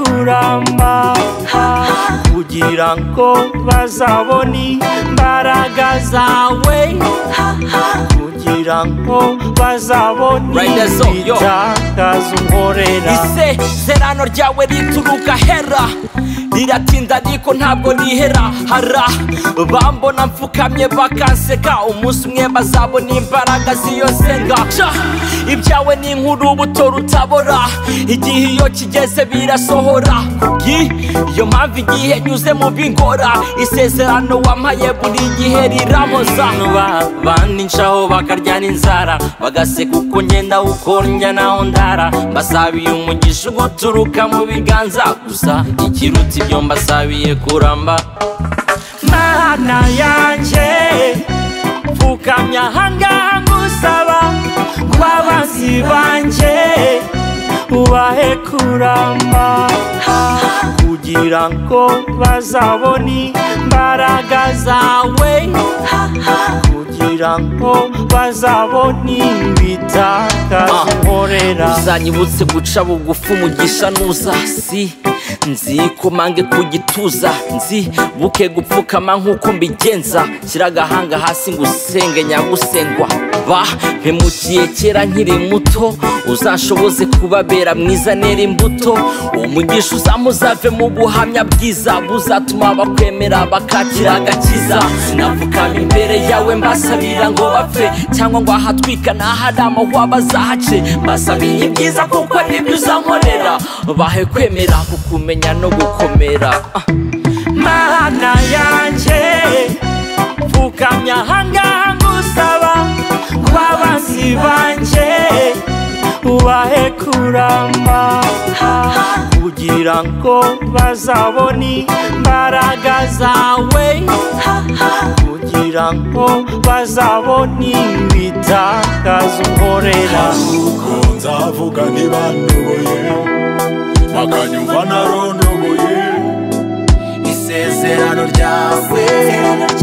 kuramba kugira ngo bazabone imbaraga zawe kugira ngo bazabone Right there, so, yo. ibitakaza unkorera isezerano ryawe rituruka hera riratinda ariko ntabwo rihera hara bambona mfukamye bakanseka umunsi umwe bazabona imbaraga z'iyo nsenga Sha! ibyawe ni inkuru ubuto rutabora igihe iyo kigeze birasohora kubw'iyo mpamvu igihe nyuze mu bingora isezerano wampaye buri gihe rirampoza bandicaho bakaryana inzara bagaseka uko ngenda ukornya naho ndara mbasabiye umugisha uguturuka mu biganza gusa ikiruta ibyo mbasabiye kuramba mana yanjye mfukamya ahangaha ngusaba ngo abanzi banjye ubahe kuramba kugira ngo bazabone imbaraga zawe kugira ngo bazabone Ah. ibitakaza unkorera uzanyibutse guca bugufi umugisha nuza si nzikomange ku gituza nzibuke gupfukama nk'uko mbigenza shyira agahanga hasi ngo usenge nyagusengwa ba mpemukiye kera nkiri muto uzashoboze kubabera mwiza nera imbuto umugisha uzamuzave mu buhamya bwiza buzatuma bakwemera bakakira agakiza sinapfukama imbere yawe mbasabira ngo bapfe cyangwa ngo ahatwika n'ahari amahwa bazahace mbasabiye ibyiza kuko nibyo uzankorera bahe kwemera kukumenya no gukomera Ah, mana yanjye mfukamya ahangaha ngusaba ngo abanzi banjye ubahe kuramba kugira ngo bazabone imbaraga zawe kugira ngo bazabone ibitakaza unkorera nuko nzavuga ntibandoboye bakanyumva narondoboye isezerano ryawe